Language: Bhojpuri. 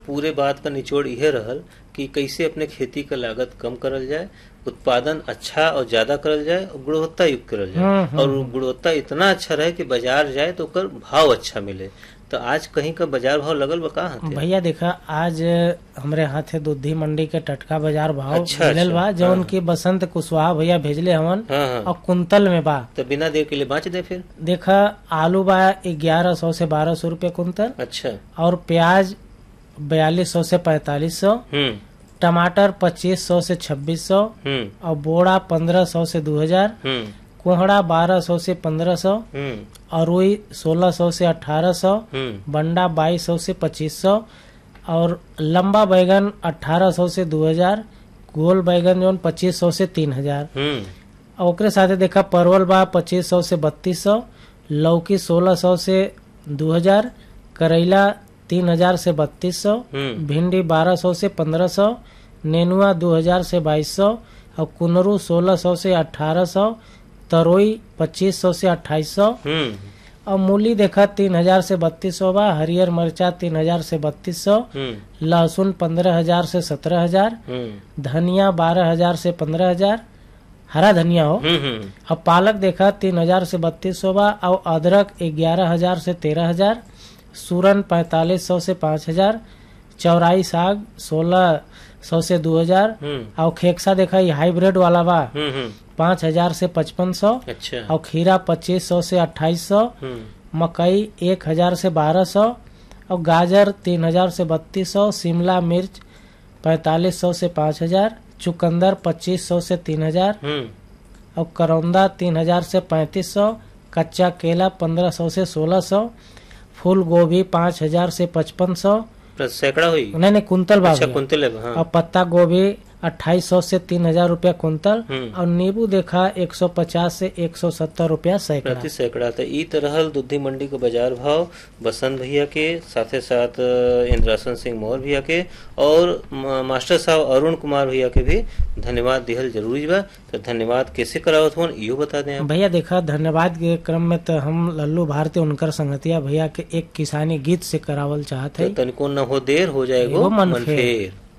पूरे बात का निचोड़ यह रहल कि कैसे अपने खेती का लागत कम करल जाए उत्पादन अच्छा और ज्यादा करल जाए और गुणवत्ता युक्त करल हम्म, जाए हम्म, और गुणवत्ता इतना अच्छा रहे कि बाजार जाए तो ओकर भाव अच्छा मिले तो आज कहीं का बाजार भाव लगल बा का हते भैया देखा आज हमरे हाथे दुधी मंडी के टटका बाजार भाव अच्छा, मिलल अच्छा, बा हाँ, जौन की बसंत कुशवाहा भैया भेजले हवन हाँ हाँ और कुंतल में बा तो बिना देर के लिए बाँच दे फिर देखा आलू बा ग्यारह सौ से बारह सौ रूपये कुंतल अच्छा और प्याज बयालीस सौ से पैतालीस सौ हम्म टमाटर पच्चीस सौ से छब्बीस सौ हम्म और बोड़ा पंद्रह सौ से दो हजार हम्म कोहड़ा बारह सौ से पंद्रह सौ हम्म और रुई सोलह सौ से अठारह सौ हम्म बंडा बाईस सौ से पच्चीस सौ और लंबा बैगन अठारह सौ से दो हजार गोल बैगन जो पच्चीस सौ से तीन हजार हम्म और ओकरे साथे देखा परवल बा पच्चीस सौ से बत्तीस सौ लौकी सोलह सौ से दो हजार करेला तीन हजार से बत्तीस सौ हम्म भिंडी बारह सौ से पंद्रह सौ नेनुआ दो हजार से बाईस सौ और कुनरू सोलह सौ से अठारह सौ तरोई पच्चीस सौ से अट्ठाईस सौ हम्म और मूली देखा तीन हजार से बत्तीस सौ बा हरियर मिर्चा तीन हजार से बत्तीस सौ हम्म लहसुन पंद्रह हजार से सत्रह हजार हम्म धनिया बारह हजार से पंद्रह हजार हरा धनिया हो हम्म हम्म और पालक देखा तीन हजार से बत्तीस सौ बा और अदरक ग्यारह हजार से तेरह हजार सूरन पैतालीस सौ से पाँच हजार चौराई साग सोलह सौ से दो हजार हम्म और खेकसा देखा ये हाइब्रिड वाला बा हम्म हम्म पाँच हजार से पचपन सौ अच्छा और खीरा पच्चीस सौ से अट्ठाईस सौ हम्म मकई एक हजार से बारह सौ और गाजर तीन हजार से बत्तीस सौ शिमला मिर्च पैतालीस सौ से पाँच हजार चुकंदर पच्चीस सौ से तीन हजार हम्म और करौंदा तीन हजार से पैंतीस सौ कच्चा केला पंद्रह सौ से सोलह सौ फूल गोभी पाँच हजार से पचपन सौ प्लस सैकड़ा हुई नहीं नहीं कुंतल अच्छा बाबू कुंतल है हाँ और पत्ता गोभी अट्ठाईस सौ से तीन हजार रूपया कुंतल हम्म। और नींबू देखा एक सौ पचास से एक सौ सत्तर रूपया सैकड़ा प्रति सैकड़ा तो ई तरह दुधी मंडी के बाजार भाव बसंत भैया के साथे साथ अ, इंद्रासन सिंह मौर्य भैया के और म- मास्टर साहब अरुण कुमार भैया के भी धन्यवाद दिहल जरूरी बा तो धन्यवाद कैसे करावत हो इहो बता दें आप भैया देखा धन्यवाद के क्रम में तो हम लल्लू भारती उनकर संगतिया भैया के एक किसानी गीत से करावल चाहत तो है तनिको न हो देर हो जाएगो एगो मन मन फेर। फेर